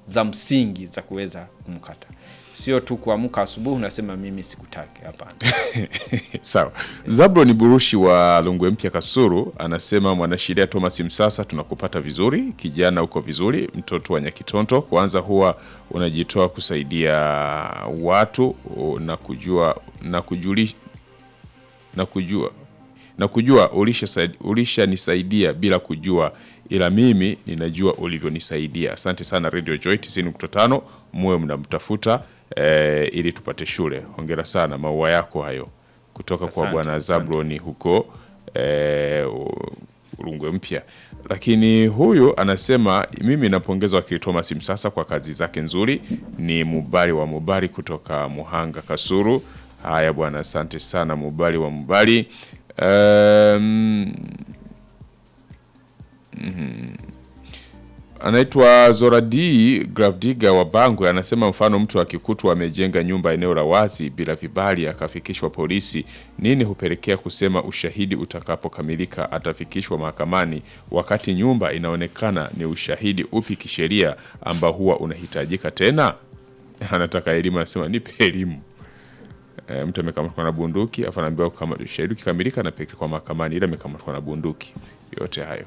za msingi za kuweza kumkata, sio tu kuamka asubuhi unasema mimi sikutaki. Hapana. Sawa. Zabron Burushi wa Lungwe Mpya Kasuru anasema mwanasheria Thomas Msasa, tunakupata vizuri kijana, uko vizuri. Mtoto wa Nyakitonto, kwanza huwa unajitoa kusaidia watu o, na kujua na kujuli, na kujua na kujua ulishanisaidia ulisha bila kujua, ila mimi ninajua ulivyonisaidia. Asante sana Radio Joy 90.5, muwe mnamtafuta eh, ili tupate shule. Hongera sana, maua yako hayo kutoka kwa Asante, bwana asante. Zabloni huko eh, Rungwe Mpya. Lakini huyu anasema mimi napongeza wakili Thomas Msasa kwa kazi zake nzuri. Ni Mubali wa Mubali kutoka Muhanga Kasuru. Haya bwana, asante sana Mubali wa Mubali. Um, anaitwa Zoradi Gravdiga wa Bangwe anasema mfano mtu akikutwa amejenga nyumba eneo la wazi bila vibali akafikishwa polisi, nini hupelekea kusema ushahidi utakapokamilika atafikishwa mahakamani, wakati nyumba inaonekana ni ushahidi upi kisheria ambao huwa unahitajika tena? Anataka elimu, anasema nipe elimu. E, mtu amekamatwa na bunduki afu anaambiwa kama ushahidi ukikamilika anapelekwa mahakamani, ila amekamatwa na bunduki. Yote hayo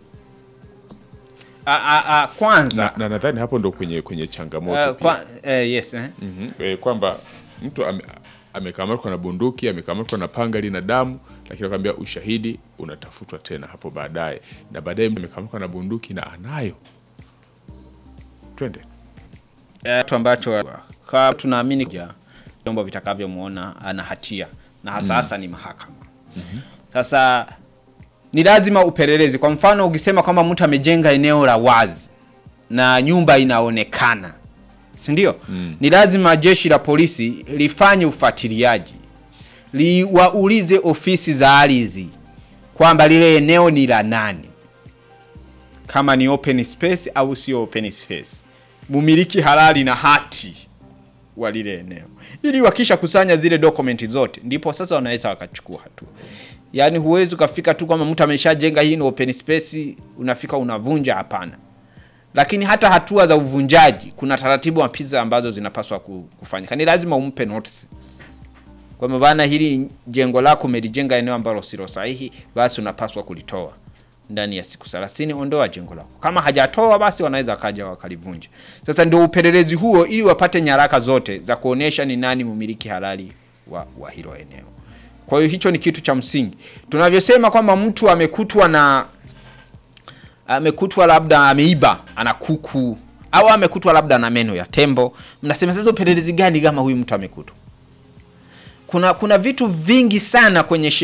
A, a, a, kwanza na na nadhani hapo ndo kwenye kwenye changamoto uh, pia. kwa, eh, yes eh. Mhm. Eh, kwamba mtu ame, amekamatwa na bunduki amekamatwa na panga lina damu, lakini akwambia ushahidi unatafutwa tena hapo baadaye, na baadaye mtu amekamatwa na bunduki na anayo. Twende Eh, kitu ambacho kwa tunaamini ja vyombo vitakavyomwona ana hatia na hasa hasa ni mahakama. Sasa ni lazima upelelezi. Kwa mfano ukisema kwamba mtu amejenga eneo la wazi na nyumba inaonekana, si ndio? Ni lazima jeshi la polisi lifanye ufuatiliaji, liwaulize ofisi za ardhi kwamba lile eneo ni la nani, kama ni open space au sio open space, mumiliki halali na hati wa lile eneo, ili wakisha kusanya zile dokumenti zote, ndipo sasa wanaweza wakachukua hatua. Yaani huwezi ukafika tu kwamba mtu ameshajenga hii ni open space, unafika unavunja. Hapana. Lakini hata hatua za uvunjaji, kuna taratibu mpya ambazo zinapaswa ku- kufanyika. Ni lazima umpe notice kwamba bana, hili jengo lako umelijenga eneo ambalo silo sahihi, basi unapaswa kulitoa ndani ya siku 30, ondoa jengo lako. Kama hajatoa basi wanaweza kaja wakalivunja. Sasa ndio upelelezi huo, ili wapate nyaraka zote za kuonesha ni nani mumiliki halali wa, wa hilo eneo. Kwa hiyo hicho ni kitu cha msingi. Tunavyosema kwamba mtu amekutwa na amekutwa labda ameiba ana kuku au amekutwa labda na meno ya tembo, mnasema sasa upelelezi gani kama huyu mtu amekutwa? Kuna kuna vitu vingi sana kwenye sheria